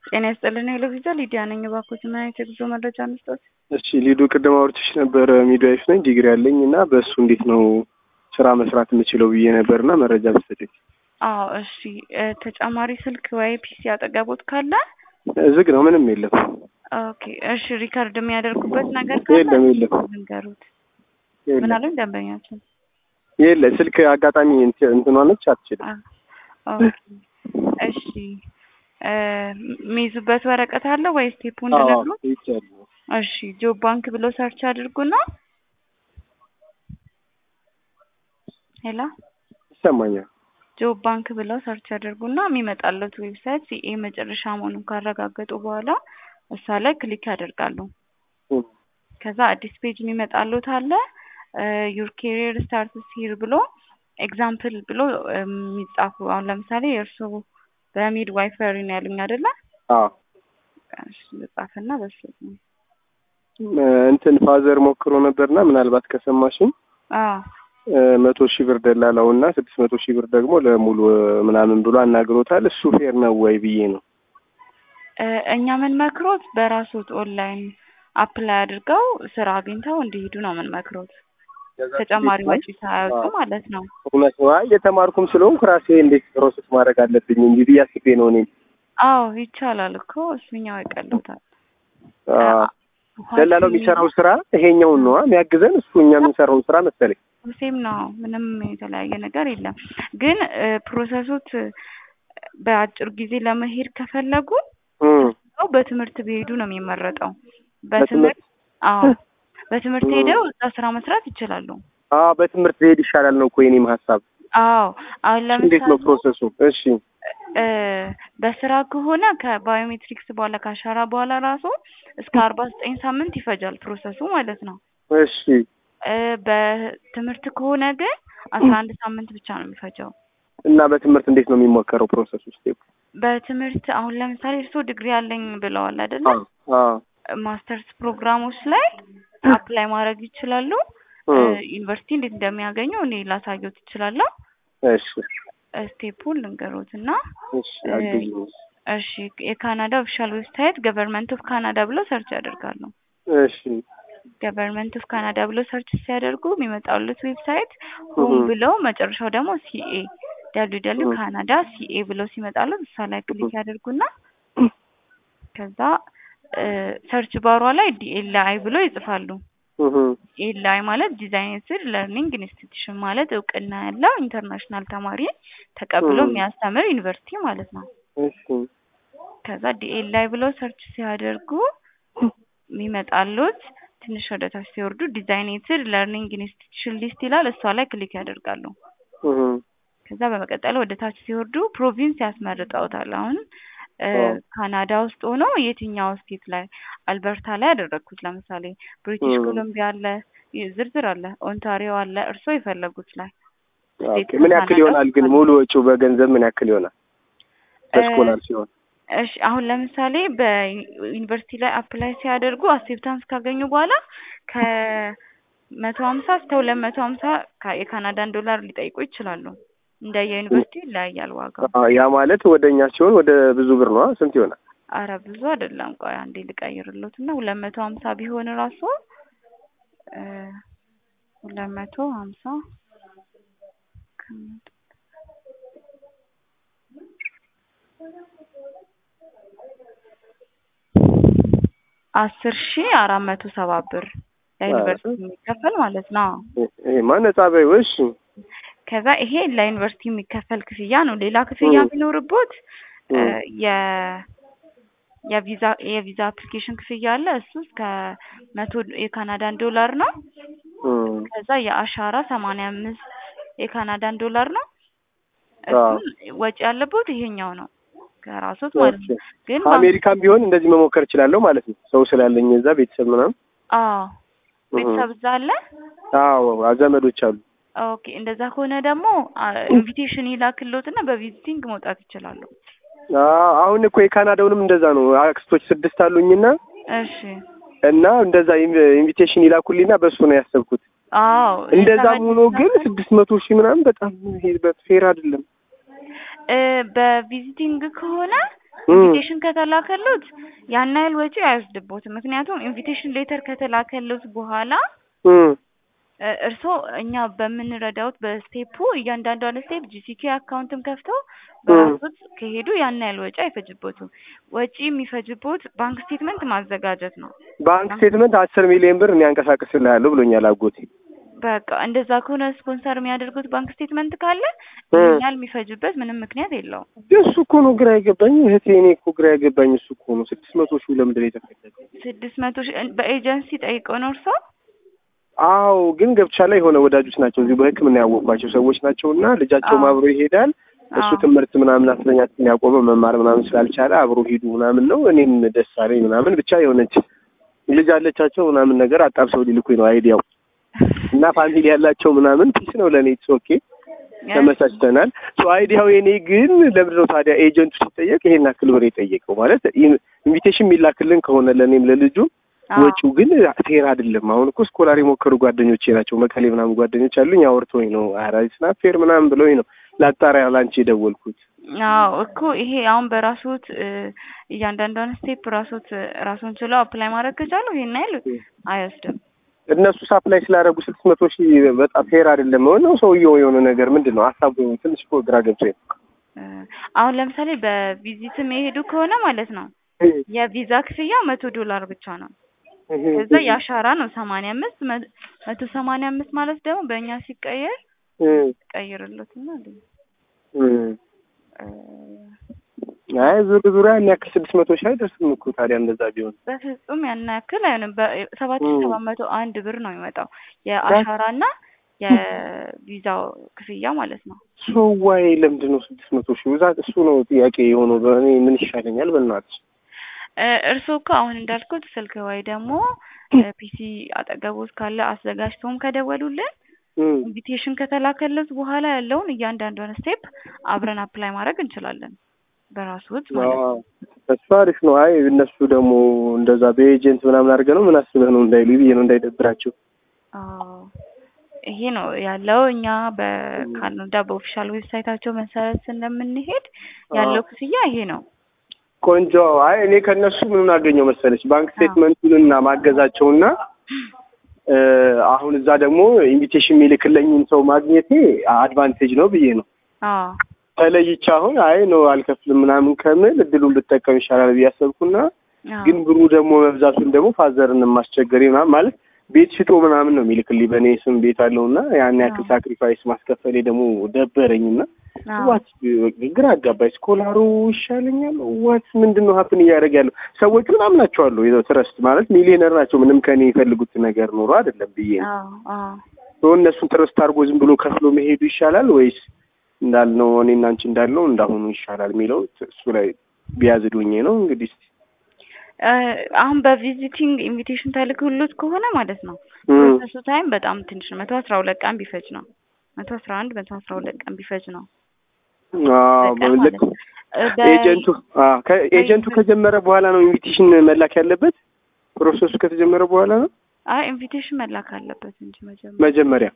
ጤና ይስጥልን የሎቪዛ ሊዲያ ነኝ። እባክዎት ምን አይነት የጉዞ መረጃ እንስጠት? እሺ ሊዱ ቅድም አውርቼሽ ነበር። ሚድዋይፍ ነኝ ዲግሪ ያለኝ እና በእሱ እንዴት ነው ስራ መስራት የምችለው ብዬ ነበር እና መረጃ ብትሰጠኝ። አዎ እሺ። እ ተጨማሪ ስልክ ወይ ፒሲ አጠገቦት ካለ ዝግ ነው፣ ምንም የለም። ኦኬ እሺ። ሪከርድ የሚያደርጉበት ነገር ካለ የለም የለም ንገሩት። የለም ምን አሉኝ ደንበኛችን? የለ ስልክ አጋጣሚ እንት- እንትኗ ነች አትችልም። አ- ኦኬ እሺ። እ የሚይዙበት ወረቀት አለ ወይ ስቴፑ እንድነግሩ? ይቻሉ እሺ ጆብ ባንክ ብሎ ሰርች አድርጉና ሄላ ይሰማኛል። ጆብ ባንክ ብለው ሰርች አድርጉና የሚመጣለት ዌብሳይት ሲኤ መጨረሻ መሆኑን ካረጋገጡ በኋላ እሷ ላይ ክሊክ ያደርጋሉ። እም፣ ከዛ አዲስ ፔጅ የሚመጣሉት አለ ዩር ኬሪየር ስታርትስ ሂር ብሎ ኤግዛምፕል ብሎ የሚጻፉ አሁን ለምሳሌ የእርስዎ በሚድ ዋይፈሪ ነው ያሉኝ አይደለ? አዎ እሺ ልጻፍና በሱ እ፣ እንትን ፋዘር ሞክሮ ነበርና ምናልባት ከሰማሽኝ አዎ እ፣ መቶ ሺህ ብር ደላላው እና ስድስት መቶ ሺህ ብር ደግሞ ለሙሉ እ፣ ምናምን ብሎ አናግሮታል። እሱ ፌር ነው ወይ ብዬ ነው። እ፣ እኛ ምን መክሮት በራሶት ኦንላይን አፕላይ አድርገው ስራ አግኝተው እንዲሄዱ ነው ምን መክሮት ተጨማሪ ወጪ ሳያወጡ ማለት ነው። እውነት ነው። አይ የተማርኩም ስለሆንኩ ራሴ እንዴት ፕሮሰስ ማድረግ አለብኝ እንጂ ብዬ አስቤ ነው እኔም አዎ ይቻላል እኮ እሱኛው ይቀሉታል። አዎ ደላላው የሚሰራው ስራ ይሄኛውን ነዋ የሚያግዘን እሱ እኛ የምንሰራውን ስራ መሰለኝ። ሴም ነው። ምንም የተለያየ ነገር የለም። ግን እ፣ ፕሮሰሱት እ፣ በአጭር ጊዜ ለመሄድ ከፈለጉ እም፣ ሰው በትምህርት ቢሄዱ ነው የሚመረጠው። በትምህርት በትምህርት አዎ በትምህርት እ። ሄደው እዛ ስራ መስራት ይችላሉ። አዎ በትምህርት ብሄድ ይሻላል ነው እኮ የኔም ሀሳብ። አዎ አሁን እንዴት ነው ለምሳሌ ፕሮሰሱ? እሺ እ፣ በስራ ከሆነ ከባዮሜትሪክስ በኋላ ከአሻራ በኋላ ራሱ እስከ አርባ ዘጠኝ ሳምንት ይፈጃል ፕሮሰሱ ማለት ነው። እሺ እ፣ በትምህርት ከሆነ ግን አስራ አንድ ሳምንት ብቻ ነው የሚፈጀው። እና በትምህርት እንዴት ነው የሚሞከረው ፕሮሰሱ? ስቴፕ በትምህርት አሁን ለምሳሌ እርስዎ ዲግሪ አለኝ ብለዋል አይደለ? አዎ አዎ ማስተርስ ፕሮግራሞች ላይ አፕላይ ማድረግ ይችላሉ። እ፣ እም፣ ዩኒቨርሲቲ እንዴት እንደሚያገኙ እኔ ላሳየዎት እችላለሁ። እሺ ስቴፑን ልንገሮት እና እሺ አግኝ እሺ የካናዳ ኦፊሻል ዌብሳይት ገቨርንመንት ኦፍ ካናዳ ብለው ሰርች ያደርጋሉ። እሺ ገቨርንመንት ኦፍ ካናዳ ብለው ሰርች ሲያደርጉ የሚመጣሉት ዌብሳይት ሆም እህ። ብለው መጨረሻው ደግሞ ሲኤ ደብሊው ደብሊው እህ። ካናዳ ሲኤ ብለው ሲመጣሉት እሷ ላይ ክሊክ ያደርጉና ከዛ ሰርች ባሯ ላይ ዲኤልአይ ብሎ ይጽፋሉ። እህ። ዲኤልአይ ማለት ዲዛይንስድ ለርኒንግ ኢንስቲትዩሽን ማለት እውቅና ያለው ኢንተርናሽናል ተማሪ ተቀብሎ እህ። የሚያስተምር ዩኒቨርሲቲ ማለት ነው። እሺ ከዛ ዲኤልአይ ብለው ሰርች ሲያደርጉ የሚመጣሉት ትንሽ ወደ ታች ሲወርዱ ዲዛይኔትድ ለርኒንግ ኢንስቲትዩሽን ሊስት ይላል። እሷ ላይ ክሊክ ያደርጋሉ። እህ። ከዛ በመቀጠል ወደ ታች ሲወርዱ ፕሮቪንስ ያስመርጠውታል። አሁን እ፣ አዎ። ካናዳ ውስጥ ሆኖ የትኛው ስቴት ላይ አልበርታ ላይ ያደረግኩት ለምሳሌ ብሪቲሽ እም። ኮሎምቢያ አለ፣ ይ- ዝርዝር አለ፣ ኦንታሪዮ አለ። እርስዎ የፈለጉት ላይ ኦኬ ምን ያክል ይሆናል ግን ሙሉ ወጪው በገንዘብ ምን ያክል ይሆናል? በስኮላር ሲሆን እሺ አሁን ለምሳሌ በዩኒቨርሲቲ ላይ አፕላይ ሲያደርጉ አክሴፕታንስ ካገኙ በኋላ ከመቶ ሀምሳ እስከ ሁለት መቶ ሀምሳ የካናዳን ዶላር ሊጠይቁ ይችላሉ። እንደ የዩኒቨርሲቲ ይለያያል ዋጋው። አዎ፣ ያ ማለት ወደ እኛ ሲሆን ወደ ብዙ ብር ነው። ስንት ይሆናል? አረ ብዙ አይደለም። ቆይ አንዴ ልቀይርሎት እና ሁለት መቶ ሀምሳ ቢሆን ራሱ እ፣ ሁለት መቶ ሀምሳ ከመቶ አስር ሺ አራት መቶ ሰባ ብር ለዩኒቨርሲቲ የሚከፈል ማለት ነው። ይሄማ ነጻ በይው። እሺ ከዛ ይሄ ለዩኒቨርሲቲ የሚከፈል ክፍያ ነው። ሌላ ክፍያ እም። የሚኖርቦት እ፣ እም። የ የቪዛ የቪዛ አፕሊኬሽን ክፍያ አለ። እሱ እስከ መቶ የካናዳን ዶላር ነው። እም። ከዛ የአሻራ ሰማንያ አምስት የካናዳን ዶላር ነው። አዎ። እሱን ወጪ ያለበት ይሄኛው ነው ከራሶት ማለት ነው። ግን ባንክ- አሜሪካን ቢሆን እንደዚህ መሞከር እችላለሁ ማለት ነው። ሰው ስላለኝ እዛ ቤተሰብ ምናምን። አዎ ቤተሰብ እዛ አለ። አዎ ዘመዶች አሉ። ኦኬ እንደዛ ከሆነ ደግሞ ኢንቪቴሽን ይላክልዎትና በቪዚቲንግ መውጣት ይችላሉ። አዎ አሁን እኮ የካናዳውንም እንደዛ ነው። አክስቶች ስድስት አሉኝና እሺ እና እንደዛ ኢንቪቴሽን ይላኩልኝና በሱ ነው ያሰብኩት። አዎ እንደዛም ሆኖ ግን ስድስት መቶ ሺህ ምናምን በጣም ፌር አይደለም። በቪዚቲንግ ከሆነ ኢንቪቴሽን ከተላከሉት ያን ያህል ወጪ አይወስድቦትም። ምክንያቱም ኢንቪቴሽን ሌተር ከተላከሉት በኋላ እም፣ እ፣ እርስዎ እኛ በምንረዳውት በስቴፑ እያንዳንዷን ስቴፕ ጂሲኬ አካውንትም ከፍተው በራሶት ከሄዱ ያን ያህል ወጪ አይፈጅቦትም። ወጪ የሚፈጅቦት ባንክ ስቴትመንት ማዘጋጀት ነው። ባንክ ስቴትመንት አስር ሚሊዮን ብር እኔ አንቀሳቅስልሃለሁ ብሎኛል አጎቴ። በቃ እንደዛ ከሆነ ስፖንሰር የሚያደርጉት ባንክ ስቴትመንት ካለ እ። ይህን ያህል የሚፈጅበት ምንም ምክንያት የለውም። እሱ እኮ ነው ግራ የገባኝ እህቴ፣ እኔ እኮ ግራ የገባኝ እሱ እኮ ነው። ስድስት መቶ ሺህ ለምንድን ነው የተፈለገው? ስድስት መቶ ሺህ በኤጀንሲ ጠይቀው ነው እርስዎ? አዎ ግን ገብቻ ላይ የሆነ ወዳጆች ናቸው እዚሁ በሕክምና ያወቅኳቸው ሰዎች ናቸው እና ልጃቸውም አዎ። አብሮ ይሄዳል። እሱ አዎ። ትምህርት ምናምን አስረኛ ክፍል ያቆመ መማር ምናምን ስላልቻለ አብሮ ሂዱ ምናምን ነው። እኔም ደስ አለኝ ምናምን ብቻ የሆነች ልጅ አለቻቸው ምናምን ነገር አጣብሰው ሊልኩኝ ነው አይዲያው እና ፋሚሊ ያላቸው ምናምን ፒስ ነው ለእኔ ኢትስ ኦኬ ተመሳችተናል። ሶ አይዲያው የኔ ግን ለምንድን ነው ታዲያ ኤጀንቱ ሲጠየቅ ይሄን ያክል ብር የጠየቀው? ማለት ኢንቪቴሽን የሚላክልን ከሆነ ለእኔም ለልጁ አዎ። ወጪው ግን ፌር አይደለም። አሁን እኮ ስኮላር የሞከሩ ጓደኞቼ ናቸው መቀሌ ምናምን ጓደኞች አሉኝ። አውርተውኝ ነው ኧረ ስና ፌር ምናምን ብለውኝ ነው ላጣሪያ ላንቺ የደወልኩት። አዎ እኮ ይሄ አሁን በራሶት እ፣ እያንዳንዷን ስቴፕ ራሶት ራሱን ችለው አፕላይ ማድረግ ከቻሉ ይሄን ያህል አይወስድም። እነሱ ሳፕላይ ስላደረጉ ስድስት መቶ ሺህ በጣም ፌር አይደለም ነው ሰውየው የሆነ ነገር ምንድን ነው ሀሳቡ ትንሽ እኮ ግራ ገብቶኝ ነው። እ፣ አሁን ለምሳሌ በቪዚትም የሄዱ ከሆነ ማለት ነው የቪዛ ክፍያ መቶ ዶላር ብቻ ነው። ከዛ የአሻራ ነው ሰማንያ አምስት መ- መቶ ሰማንያ አምስት ማለት ደግሞ በእኛ ሲቀየር ቀይርለትና አይ ዙር ዙሪያ ያን ያክል ስድስት መቶ ሺህ አይደርስም እኮ ታዲያ እንደዛ ቢሆን በፍጹም ያን ያክል አይሆንም። በሰባት ሺህ ሰባት መቶ አንድ ብር ነው የሚመጣው የአሻራና የቪዛው ክፍያ ማለት ነው። ሶዋይ ለምንድን ነው ስድስት መቶ ሺህ ብዛት? እሱ ነው ጥያቄ የሆነው። በእኔ ምን ይሻለኛል? በእናትሽ እ፣ እርስዎ እኮ አሁን እንዳልኩት ስልክ ወይ ደግሞ ፒሲ አጠገቦት ካለ አዘጋጅተውም ከደወሉልን እም፣ ኢንቪቴሽን ከተላከለት በኋላ ያለውን እያንዳንዷን ስቴፕ አብረን አፕላይ ማድረግ እንችላለን በራስዎት ማለት ነው። አዎ፣ እሱ አሪፍ ነው። አይ እነሱ ደግሞ እንደዛ በኤጀንት ምናምን አድርገህ ነው ምን አስበህ ነው እንዳይሉ ብዬ ነው እንዳይደብራቸው። አዎ ይሄ ነው ያለው። እኛ በካናዳ በኦፊሻል ዌብሳይታቸው መሰረት ስለምንሄድ ያለው ክፍያ ይሄ ነው። ቆንጆ። አይ እኔ ከእነሱ ምኑን አገኘው መሰለች ባንክ ስቴትመንቱንና ማገዛቸውና እ፣ አሁን እዛ ደግሞ ኢንቪቴሽን የሚልክለኝን ሰው ማግኘቴ አድቫንቴጅ ነው ብዬ ነው አዎ ተለይቼ አሁን አይ ነው አልከፍልም ምናምን ከምል እድሉን ብጠቀም ይሻላል ብዬ አሰብኩና አዎ ግን ብሩ ደግሞ መብዛቱን ደግሞ ፋዘርን ማስቸገር ምናምን ማለት ቤት ሽጦ ምናምን ነው የሚልክልኝ በእኔ ስም ቤት አለውና ያን ያክል አዎ። ሳክሪፋይስ ማስከፈሌ ደግሞ ደበረኝና አዎ ዋት ግራ አጋባኝ። ስኮላሩ ይሻለኛል ዋት ምንድን ነው ሀፕን እያደረገ ያለው? ሰዎቹ ምናምን ናቸዋለሁ ትረስት ማለት ሚሊዮነር ናቸው። ምንም ከኔ የፈልጉት ነገር ኖሮ አይደለም ብዬ ነው አዎ አዎ ሶ እነሱን ትረስት አድርጎ ዝም ብሎ ከፍሎ መሄዱ ይሻላል ወይስ እንዳልነው እኔና አንቺ እንዳልነው እንዳሁኑ ይሻላል የሚለው እሱ ላይ ቢያዝዱኝ ነው እንግዲህ እስኪ እ፣ አሁን በቪዚቲንግ ኢንቪቴሽን ተልክሎት ከሆነ ማለት ነው እም፣ ፕሮሰሱ ታይም በጣም ትንሽ ነው። መቶ አስራ ሁለት ቀን ቢፈጅ ነው። መቶ አስራ አንድ መቶ አስራ ሁለት ቀን ቢፈጅ ነው አዎ በቀን ልክ ማለት ነው። እ፣ በ- ኤጀንቱ አዎ ከኤጀንቱ ከጀመረ በኋላ ነው ኢንቪቴሽን መላክ ያለበት። ፕሮሰሱ ከተጀመረ በኋላ ነው አይ ኢንቪቴሽን መላክ አለበት እንጂ መጀመሪያ መጀመሪያ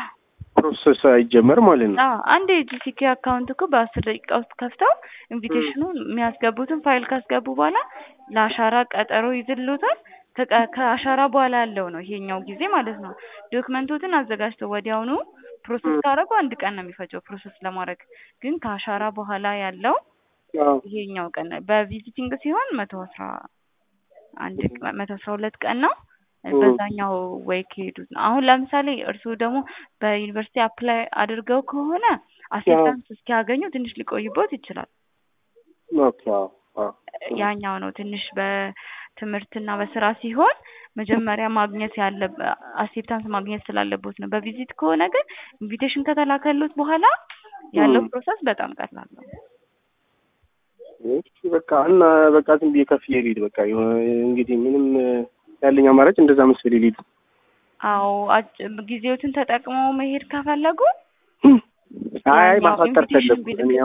ፕሮሰስ አይጀመር ማለት ነው። አዎ አንድ የጂሲኬ አካውንት እኮ በአስር ደቂቃ ውስጥ ከፍተው ኢንቪቴሽኑን የሚያስገቡትን ፋይል ካስገቡ በኋላ ለአሻራ ቀጠሮ ይዝሉታል። ከቀ- ከአሻራ በኋላ ያለው ነው ይሄኛው ጊዜ ማለት ነው። ዶክመንቶትን አዘጋጅተው ወዲያውኑ ፕሮሰስ ካደረጉ አንድ ቀን ነው የሚፈጀው ፕሮሰስ ለማድረግ። ግን ከአሻራ በኋላ ያለው አዎ ይሄኛው ቀን ነው። በቪዚቲንግ ሲሆን መቶ አስራ አንድ ቀን መቶ አስራ ሁለት ቀን ነው። እ። በዛኛው ወይ ከሄዱት ነው። አሁን ለምሳሌ እርስዎ ደግሞ በዩኒቨርሲቲ አፕላይ አድርገው ከሆነ አሴፕታንስ እስኪያገኙ ትንሽ ሊቆይቦት ይችላል። ኦኬ አዎ አዎ ያኛው ነው ትንሽ በትምህርትና በስራ ሲሆን መጀመሪያ ማግኘት ያለ አሴፕታንስ ማግኘት ስላለቦት ነው። በቪዚት ከሆነ ግን ኢንቪቴሽን ከተላከሉት በኋላ ያለው ም። ፕሮሰስ በጣም ቀላል ነው። እሺ በቃ እና በቃ ዝም ብዬ ከፍዬ ልሂድ። በቃ የሆነ እንግዲህ ምንም ያለኝ አማራጭ እንደዛ መሰለኝ ልሂድ። አዎ አጭ- ጊዜዎትን ተጠቅመው መሄድ ከፈለጉ አይ ያኛው ማሳጠር ኢንቪቴሽን ፈለግኩ ቢልክ እኔ